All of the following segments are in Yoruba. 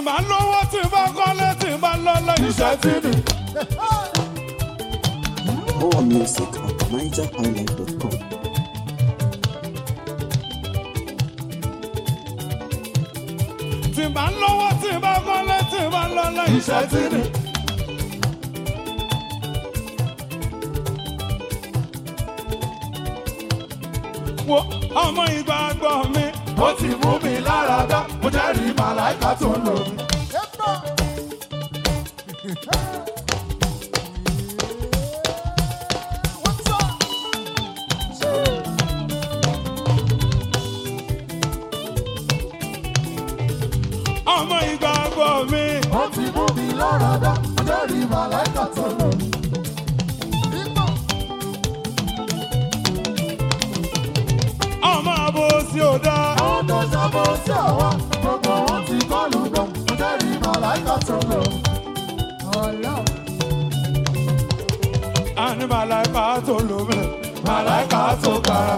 bá lówó tí bá kọ́lé tí bá lọ́lọ́ iṣẹ́ tí ni. More music at nigerhighlife.com. tí bá lówó tí bá kọ́lé tí bá lọ́lọ́ iṣẹ́ tí ni. wo ọmọ ìgbàgbọ́ mi ó ti mú mi lára dá mo jẹ́rìí màláìka tó ń lò mí. ọmọ ìgbàgbọ́ mi ó ti mú mi lára dá lórí màláìka tó lò mí. ọmọ àbòsí ò dáa. àwọn tó ṣàbọ̀ sí àwa gbogbo wọn ti kọlù gan lórí màláìka tó lò mí. àní màláìka tó lò mí màláìka tó kára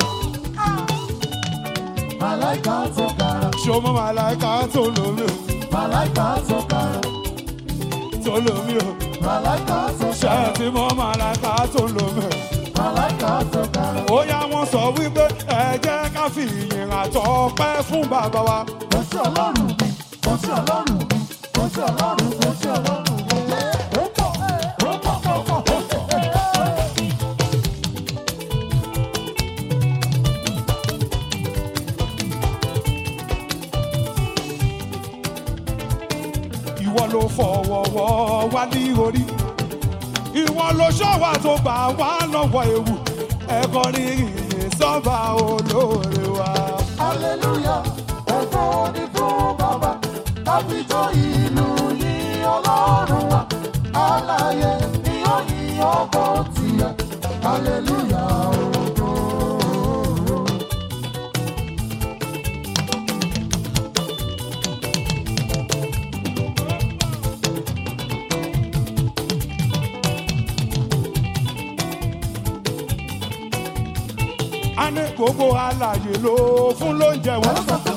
màláìka tó kára ṣọmọ màláìka tó lò mí màláìka tó kára tó lò mí o màláìka tó ṣe kára ti mọ màláìka tó lò mí. màláìka tó kára. ó yá wọn sọ wípé ẹ jẹ́ ká fi ìyìn àtọpẹ́ fún bàbá wa. kò sí ọlọ́run mi kò sí ọlọ́run mi kò sí ọlọ́run kò sí ọlọ́run mi. ó pọ̀ ó pọ̀ ó pọ̀ ó pọ̀. ìwọ ló fọwọ́wọ́ wá ní orí ìwọ ló ṣọ́wà tó gbà wá lọ́wọ́ ewu ẹ̀kọ́ ní ìyìn sọ́ba olóore wa. hallelujah ògo ni fún bàbá káfíjọ ìlú yìí ọlọ́run wa aláyé ni ó yìn ọkọ̀ tiẹ̀ hallelujah ògo. a ní gbogbo alàyè ló fún lóúnjẹ wọn.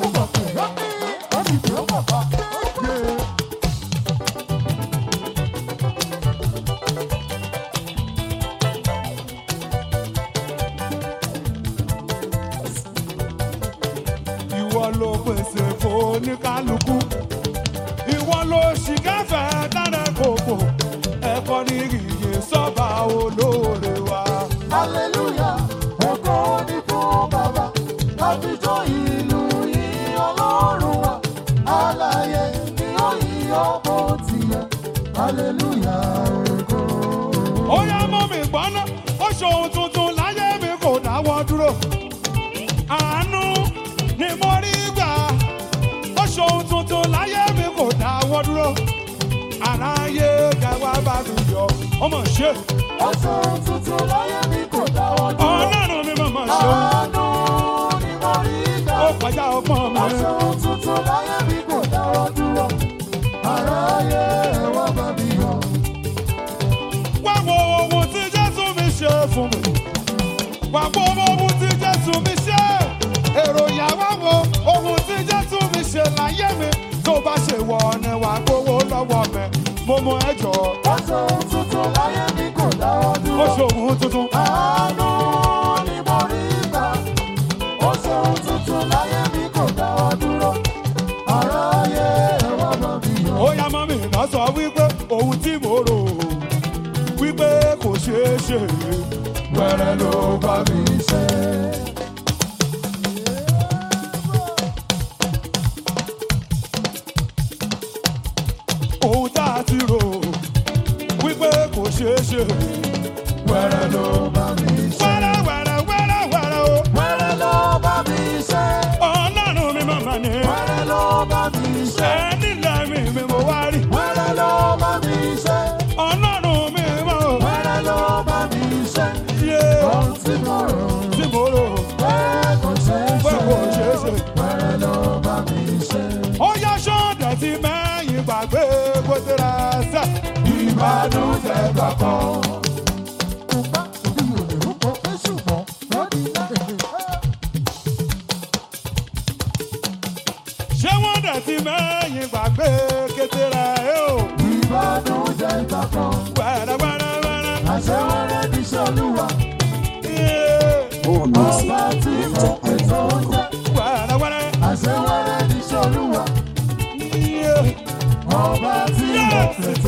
ìwọ ló pèsè fún oníkálukú ìwọ ló ṣìkẹ́fẹ́ dáná kòkò ẹ̀kọ́ ní ìyè sọ́ba olóore wa. hallelujah ògo ni fún bàbá káfíjọ ìlú yìí ọlọ́run wa aláyé ni ó yìn ọkọ̀ tiẹ̀ hallelujah ògo. ó yá mọ́ mi gbọ́ná ó ṣòun tuntun láyé mi kò dáwọ́ dúró àánú ni mo rí gbà ó ṣòun tuntun láyé mi kò dáwọ́ dúró àráyé kẹwàá bá mi yọ ọmọ ṣe ọ̀sẹ̀ tuntun láyé mi kò dáwọ́ dúró. ọlọ́run mi mọ̀ ṣe àánú ni mo rí gbà. ó kọjá ọgbọ́n mi ọ̀sẹ̀ tuntun láyé mi kò dáwọ́ dúró. aráyé ẹ wá bá mi yọ̀. wá wo ohun tí jésù mi ṣe fún mi wá wo ohun tí jésù mi ṣe èròyà wá wo ohun tí jésù mi ṣe láyé mi tó bá ṣe wọ ni wàá gbowó lọ́wọ́ mi mo mọ ẹjọ́ ọ̀sẹ̀ tuntun láyé mi kò dáwọ́ ó dúró. ṣòwò tuntun àánú ni mo rí gbà. ọ̀sẹ̀ tuntun láyé mi kò dáwọ́ dúró. aráyé ẹ wá bá mi yọ̀. ó yá mọ́ mi náà sọ wípé ohun tí mo rò wípé kò ṣeé ṣe wẹ́rẹ́ ló bá mi ṣe. ohun tá a ti rò wípé kò ṣeé ṣe wẹ́rẹ́ ló bá mi ṣe. wẹ́rẹ́ wẹ́rẹ́ wẹ́rẹ́ wẹ́rẹ́ o wẹ́rẹ́ ló bá mi ṣe. ọlọ́run mi màmá ni wẹ́rẹ́ ló bá mi ṣe. ẹni lẹ́mí mi mo wá rí wẹ́rẹ́ ló bá mi ṣe. ọlọ́run mi mọ̀ wẹ́rẹ́ ló bá mi ṣe. yé ohun tí mo rò tí mo rò pé kò ṣeé pé ṣe. kò ṣeé ṣe. wẹ́rẹ́ ló bá mi ṣe. ó yá ṣọ́ọ̀dẹ̀ tí mẹ́yìn gbàgbé bó ti ra sẹ́ ìbànújẹ́ gbà kan. ṣé wọ́n dẹ̀ ti mẹ́yìn gbàgbé kété wẹ́rẹ́wẹ́rẹ́wẹ́rẹ́. àṣewẹ́rẹ́ níṣẹ́ olúwa Yeah. More music ọba at tí mo ètò NigerHighlife.com. oúnjẹ wẹ́rẹ́wẹ́rẹ́. àṣewẹ́rẹ́ níṣẹ́ olúwa Yeah. ọba tí mo Yes. ètò